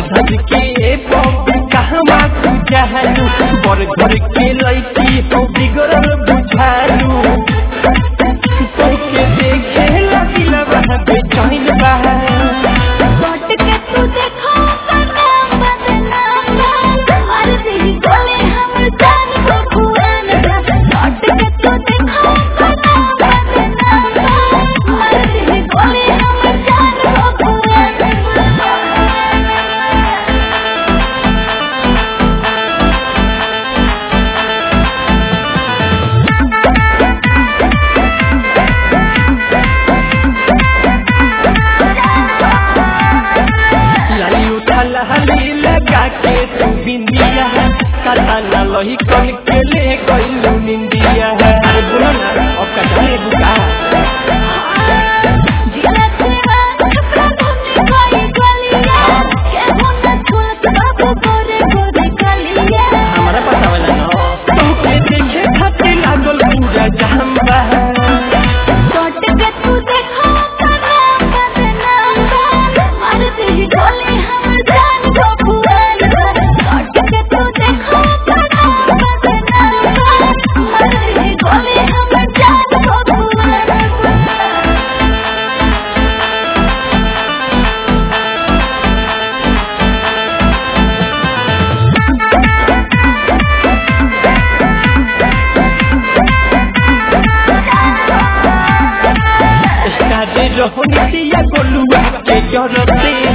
सज के बबी कहवा तू जहलू बर घर के लड़की हो बिगड़ल बुझालू तोके देखे लगिला बहा बेचैन बहा बाट के तू देखो बदनाम बदनाम और तेरी गले हमर जान को खुआन बाट के तू देखो बदनाम बदनाम और तेरी गले हमर जान को खुआन लाई उठा लहली लगा के तू बिंदिया काला ना लही कल के ले गइलू निंदिया अरे बोलो ना अब का जाने बुका जिला तेरा छपरा घूमने कोई गलिया के होना छुलत बाबू गोरे गोरे गलिया हमारा पता वाला ना तोके देखे खातिर लागल पूरा जहम्बा बाट के तू देखो बदनाम बदनाम और तेरी गले हमर जान को खुआन बाट के तू देखो बदनाम बदनाम और तेरी गले हमर जान को खुआन स्टार्ट रोहनी दिया गोलुआ के जरते